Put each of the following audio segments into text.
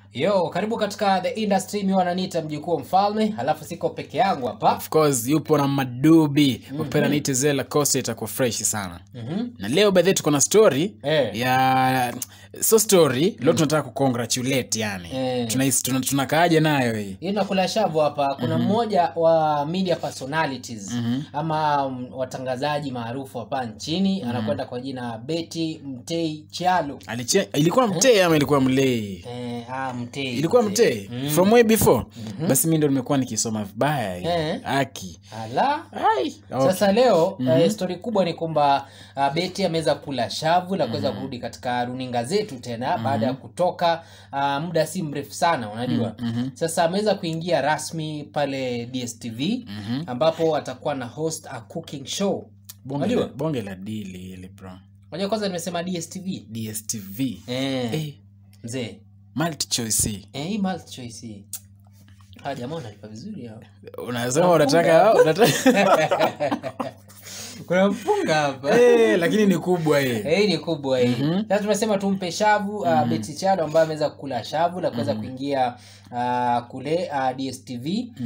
yo karibu katika the industry mi wananiita mjukuu wa mfalme alafu siko peke yangu hapa of course yupo na madubi mm-hmm. upenda niite zela costa itakuwa fresh sana mm-hmm. na leo bedhe tuko na story Eh. ya so story leo tunataka kucongratulate yani Eh. tunakaaje tuna, tunakaaje nayo hii hii nakula shavu hapa kuna mmoja wa media personalities ama mm, watangazaji maarufu hapa nchini anakwenda kwa jina beti mtei chalo Aliche, ilikuwa mtee ama ilikuwa mlei eh, ah, mtei ilikuwa mzee. mtee from way before basi mi ndo nimekuwa nikisoma vibaya hii. Eh. aki ala Ai, okay. sasa leo mm-hmm. uh, stori kubwa ni kwamba uh, beti ameweza kula shavu la kuweza kurudi katika runinga zetu tena mm-hmm. baada ya kutoka uh, muda si mrefu sana unajua mm-hmm. sasa ameweza kuingia rasmi pale dstv mm-hmm. ambapo atakuwa na host a cooking show bonge, la- unajua bonge la dili ile bro unajua kwanza nimesema dstv dstv eh, eh, mzee multi choice eh, hii multi choice hii hawa jamaa wanalipa vizuri hao unasema unataka unataka kuna mpunga hapa Eh, lakini ni kubwa hii hii ni kubwa hii sasa tumesema tumpe shavu uh, beti chado ambaye ameweza kukula shavu la kuweza kuingia uh, kule uh, dstv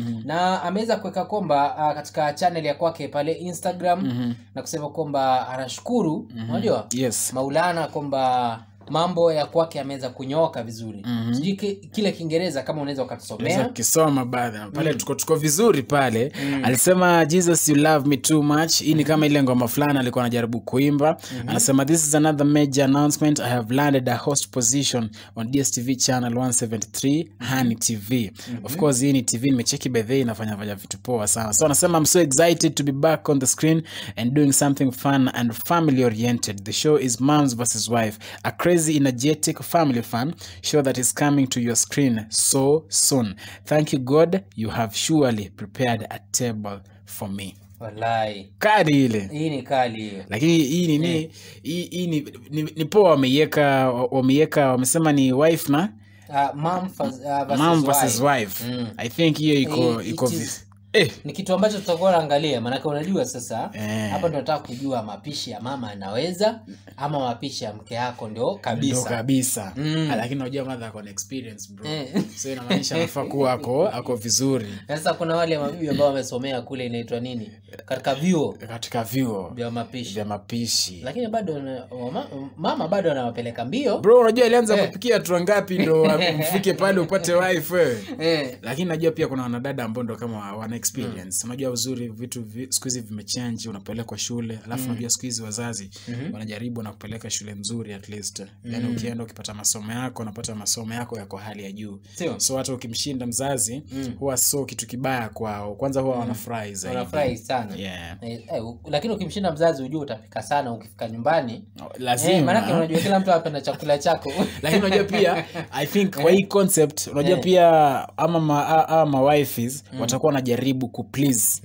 na ameweza kuweka kwamba uh, katika channel ya kwake pale instagram na kusema kwamba anashukuru unajua yes maulana kwamba mambo ya kwake ameweza kunyoka vizuri sijui ki- kile kiingereza kama unaweza Unaweza ukatusomea ukisoma baadhi pale tuko tuko vizuri pale alisema jesus you love me too much hii ni kama ile ngoma fulani alikuwa anajaribu kuimba anasema this is another major announcement i have landed a host position on dstv channel 173 hani tv of course hii ni tv nimecheki bedhe inafanya fanya vitu poa sana so anasema i'm so excited to be back on the screen and doing something fun and family oriented the show is moms versus wife a crazy energetic family fun show that is coming to your screen so soon thank you god you have surely prepared a table for me wallahi kadi ile hii ni kali hiyo lakini hii nini hii hii ni, ni, ni poa wameiweka wameiweka wamesema ni wife na uh, mom versus, uh, versus mom versus wife. wife Mm. i think hiyo iko Eh, iko it vi- is- eh ni kitu ambacho tutakuwa naangalia maanake unajua sasa Eh. hapa ndo nataka kujua mapishi ya mama anaweza ama mapishi ya mke yako ndio ndo kabisa kabisa Mm. Ah, lakini unajua madha ako na experience bro Eh. so inamaanisha anafaa kuwa ako ako vizuri sasa kuna wale mabibi ambao wamesomea kule inaitwa nini katika vyuo katika vyuo vya mapishi vya mapishi lakini bado na- wama- mama bado anawapeleka mbio bro unajua alianza Eh. kupikia hatua ngapi ndo mfike pale upate wife wewe eh. lakini najua pia kuna wanadada ambao ndo kama wana experience unajua uzuri vitu vi, siku hizi vimechange unapelekwa shule alafu unajua siku hizi wazazi wanajaribu na kupeleka shule nzuri at least yani ukienda ukipata masomo yako unapata masomo yako yako hali ya juu Sio? so hata ukimshinda mzazi huwa so kitu kibaya kwao kwanza huwa wanafurahi zaidi wanafurahi sana yeah. eh, eh, u- lakini ukimshinda mzazi ujua utapika sana ukifika nyumbani lazima eh, maanake unajua kila mtu apenda chakula chako lakini unajua pia i think kwa hii concept unajua pia ama ma, a- a- mawifes watakuwa wanajaribu kuplease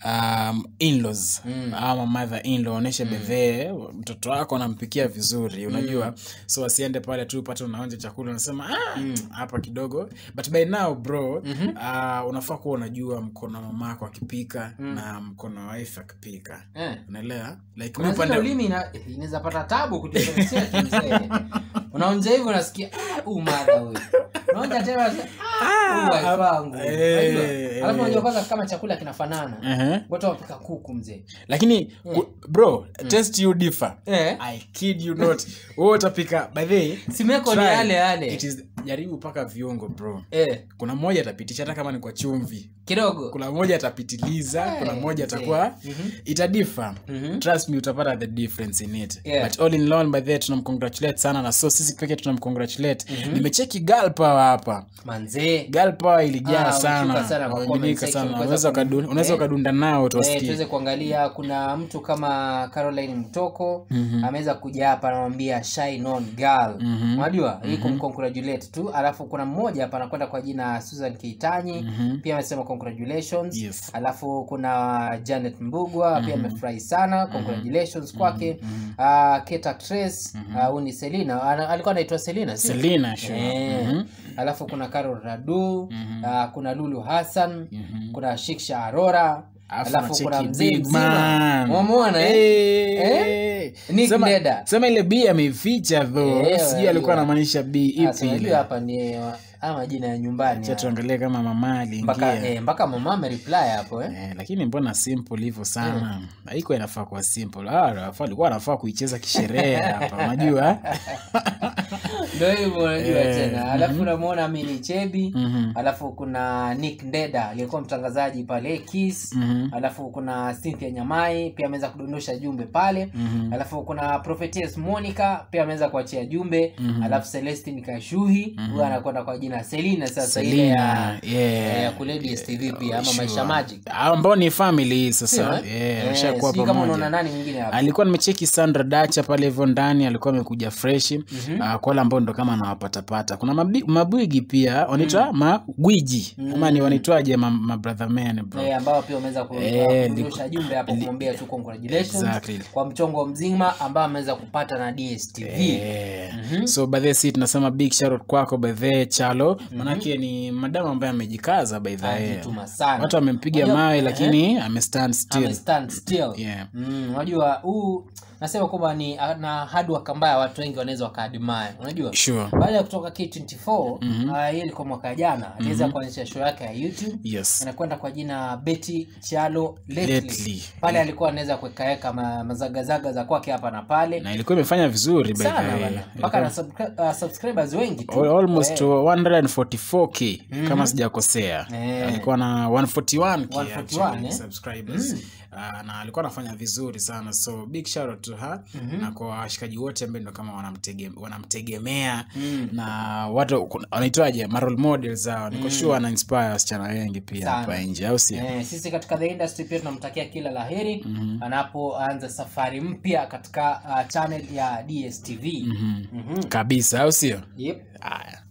um, inlaws ama mother inlaw onyeshe bedhee mtoto wako anampikia vizuri unajua so wasiende pale tu pate unaonja chakula unasema "Ah, hapa kidogo but by now bro uh, unafaa kuwa unajua mkono wa mamako akipika na mkono wa wife akipika eh. unaelewa like Kuna mi zile upande ulimi ina- inaweza pata tabu kujizungumzia tu mzee. unaonja hivyo unasikia "Ah, huyu madha huyu unaonja tena unasikia, "Ah, huyu wife wangu." eh, Unajua? eh. alafu unajua kwanza kama chakula kinafanana Ehe. wote wapika kuku mzee lakini u- bro test you differ Eh. i kid you not wewe utapika by the way, simeko ni try. yale yale It is- jaribu paka viungo bro eh, kuna mmoja atapitisha hata kama ni kwa chumvi kidogo kuna mmoja atapitiliza kuna mmoja mzee. atakuwa Mhm. itadifa Mhm. trust me utapata the difference in it Yeah. but all in all by the way, tunamcongratulate sana na so sisi pekee tunamcongratulate nimecheki girl power hapa manzee girl power ilijaa Ah, sana wameshuka sana kwa wamebadilika comment section, sana kuweza unaweza kum- ukadu- unaweza eh. ukadunda nao Eh, tuwasikie tuweze kuangalia kuna mtu kama caroline mtoko ameweza kuja hapa anamwambia shine on girl unajua hii kumcongratulate tu alafu kuna mmoja hapa anakwenda kwa jina susan keitanyi pia amesema congratulations Yes. alafu kuna janet mbugwa pia amefurahi sana congratulations kwake Ah, keta trace ah, huyu ni selina Ana- alikuwa anaitwa selina sio? selina sure. Eh, alafu kuna carol radu ah, kuna lulu hassan kuna shiksha arora Alafu alafu kuna nacheki mzee big mzima man. umemwona eh? Eh. Nick Sema- Deda. sema ile b ameificha tho Eh, sijui alikuwa unajua. anamaanisha b Sasa ipi unajua ile hapa ni wa- haya majina ya nyumbani Acha haya. tuangalie kama mama mpaka aliingia eh, mpaka mama amereply hapo eh. Eh, lakini mbona simple hivyo sana haikuwa inafaa kuwa simple Ah, Rafa alikuwa anafaa kuicheza kisherehe hapa unajua ndio hivyo unajua Eh, tena alafu unamwona Amini Chebi Mhm. alafu kuna Nick Ndeda aliyekuwa mtangazaji pale Kiss Mhm. alafu kuna Cynthia Nyamai pia ameweza kudondosha jumbe pale Mhm. alafu kuna Prophetess Monica pia ameweza kuachia jumbe alafu Celestine Kashuhi huyo anakwenda kwa jina Selina sasa ile ya Selina, yeah. ya kule DSTV pia ama Sure. Maisha Magic ambao ni family sasa Sio, eh? yeah, Eh, washakuwa sijui kama unaona pamoja nani mwingine hapo alikuwa nimecheki sandra dacha pale hivyo ndani alikuwa amekuja freshi mm-hmm. kwa wale ambao ndo kama anawapatapata kuna mabi, mabwigi pia wanaitwa magwiji ama ni wanaitwaje ma, ma brother man bro Eh, ambao pia wameweza ku- Eh, kudondosha jumbe hapo kumwambia tu congratulations Exactly. kwa mchongo mzima ambao ameweza kupata na DSTV Eh, so by the way, si tunasema big shout out kwako by the way, chalo manake ni madamu ambaye amejikaza by the way. Anajituma sana. watu wamempiga Unajua- mawe eh, lakini amestand still amestand still Yeah. mm, unajua huu nasema kwamba ni na hard work ambayo watu wengi wanaweza wakaadmire unajua sure baada ya kutoka K24 mm hiyo ilikuwa mwaka jana aliweza kuanzisha show yake ya YouTube yes inakwenda kwa jina Betty Chalo Lately. Lately. pale alikuwa anaweza kuwekaweka ma, mazagazaga za kwake hapa na pale na ilikuwa imefanya vizuri by the sana way. bana mpaka na subscri- uh, subscribers wengi tu Al- almost 144k kama sijakosea Eh. alikuwa na 141k 141, actually, eh? subscribers Ah, na alikuwa anafanya vizuri sana so big shout out to her na kwa washikaji wote ambao ndo kama wanamtege, wanamtegemea na watu kuna- wanaitwaje ma role models hao niko sure ana inspire wasichana wengi pia Sana. hapa nje au sio Eh, sisi katika the industry pia tunamtakia kila laheri anapoanza safari mpya katika uh, channel ya DSTV Mhm. Mhm. kabisa au sio Yep. haya